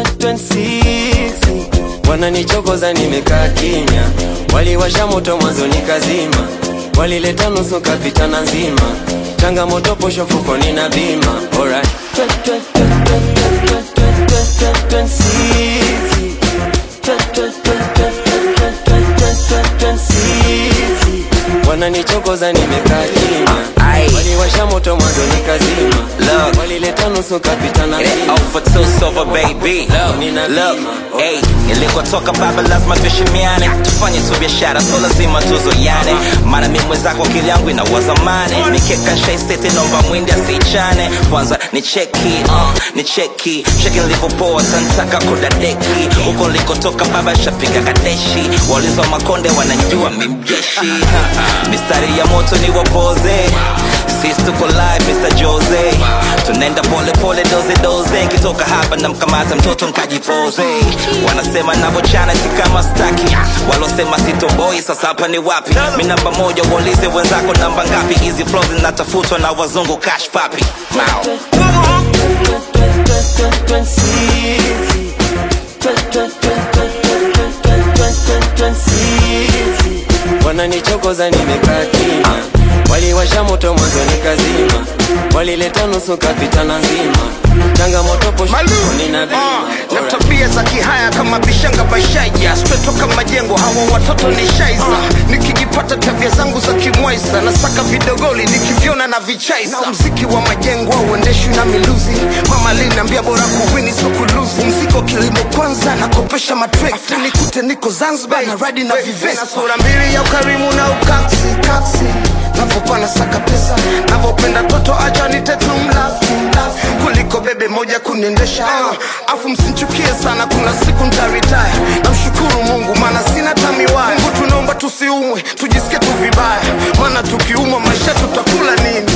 2026 wananichokoza nimekaa kimya waliwasha moto mwanzo nikazima walileta nusu kapitana nzima changamoto posho fukoni na bima Alright. 2026 wananichokoza nimekaa kimya Aye. waliwasha moto mwanzo nikazima Look. walileta nusu kapitana Get it nzima off for two silver baby Nina Look, bima. hey, nilikotoka baba lazima tuheshimiane tufanye tu biashara so lazima tuzoyane maana mi mwenzako akili yangu inawaza mane nikeka nshaisete nomba mwindi asichane kwanza ni cheki uh, ni cheki cheki nilivyopoa santaka kudadeki huko nilikotoka baba shapiga kadeshi walizo makonde wanajua mimjeshi mistari ya moto ni wapoze sisi tuko live Mr. Jose tunaenda pole pole doze doze nkitoka hapa na mkamata mtoto nkajipoze wanasema navochana si kama staki walosema sitoboi sasa hapa ni wapi mi namba moja waulize wenzako namba ngapi hizi flow zinatafutwa na wazungu cash papi Mao. wananichokoza nimekaa kimya waliwasha moto mwanzo nikazima walileta nusu kapitana nzima changamoto poshoni na bima na tabia za kihaya kama bishanga bashaija spetoka majengo hawa watoto ni shaiza nikijipata tabia zangu za kimwaisa nasaka vidogoli nikivyona na vichaisa na mziki wa majengo auendeshwi na miluzi mama linaambia bora kuwini so kuluzi mziko kilimo kwanza nakopesha matrekta nikute niko zanzibar na radi na vivesa sura mbili ya ukarimu na ukaksi kaksi navopana saka pesa navopenda toto acha nitetu mlafi mlafi kuliko bebe moja kuniendesha uh, afu msinchukie sana kuna siku ntaritaya namshukuru mungu maana sina tamiwaya mungu tunaomba tusiumwe tujisikie tu vibaya maana tukiumwa maisha tutakula nini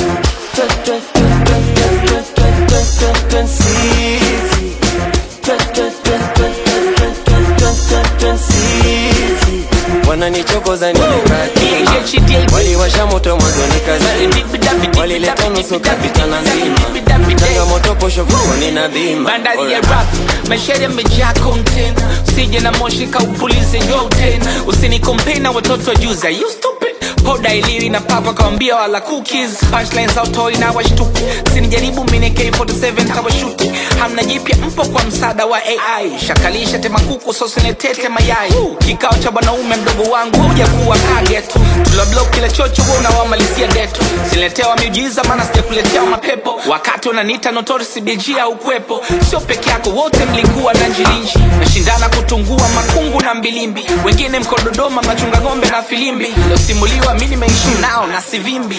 wananichokoza nimekaa kimya waliwasha moto mwanzo nikazima walileta nusu kapitana nzima changamoto posho fukoni na bima bandari ya Alright. rap maisha yamejaa content usije na moshi kaupulize yote usinikompei na watoto wa juza you stupid poda iliwi na papa kawambia wala cookies punchlines autoi na washtuki sinijaribu mine k47 kawashuti hamna jipya mpo kwa msaada wa ai shakalisha tema kuku sosinetete mayai kikao cha bwanaume mdogo wangu huja kuwa kagetu tuloblok kila chocho huwa unawamalizia geto siletewa miujiza maana sijakuletea mapepo wakati unaniita notorisi bg au kwepo sio peke yako wote mlikuwa na njilinji nashindana kutungua makungu na mbilimbi wengine mko dodoma mnachunga ng'ombe na filimbi losimuliwa mi nimeishi nao na sivimbi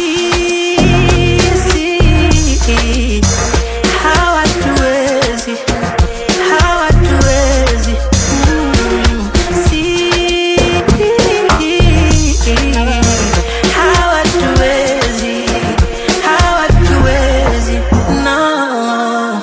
sisi hawatuwezi hawatuwezi Mm, sisi hawatuwezi hawatuwezi no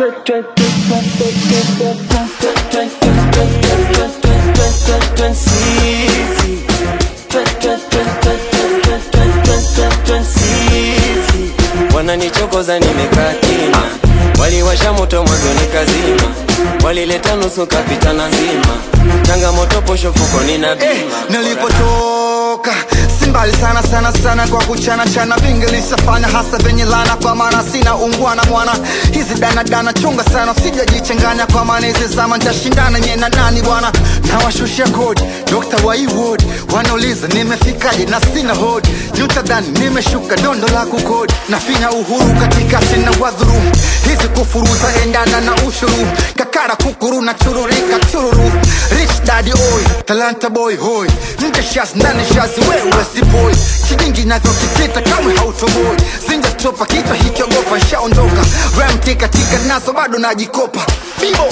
wananichokoza nimekaa kimya waliwasha moto mwanzo nikazima walileta nusu kapitana nzima changamoto posho fukoni na bima nilipotoka si mbali sana sana sana kwa kuchana chana vingi lishafanya hasa venye lana kwa maana sina ungwana mwana hizi danadana chunga sana sijajichanganya kwa maana hizi zama ntashindana nye na nani bwana nawashushia kodi dokta waiwod wanauliza nimefikaje na sina hodi nyutadhani nimeshuka dondo la kukodi nafinya uhuru katika sina wadhuru hizi kufuruza endana na ushuru kakara kukuru na chururika chururu rich daddy oy talanta boy hoy nje shas ndani shas wewe si boy kijingi navyokitita kamwe hautoboi zinja stopa kichwa hikiogopa shaondoka ram tika tika nazo bado najikopa bibo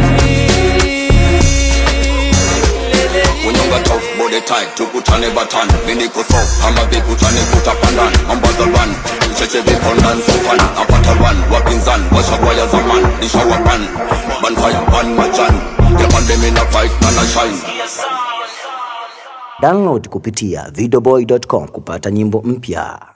Unyonga tough body tight tukutane batan mini kuso kama vikutane kutapandan ambaza run ucheche vipondan sofan apata run wapinzan washakwaya zaman nishawapan banfire ban majan yapande mina fight na na shine Download kupitia videoboy.com kupata nyimbo mpya.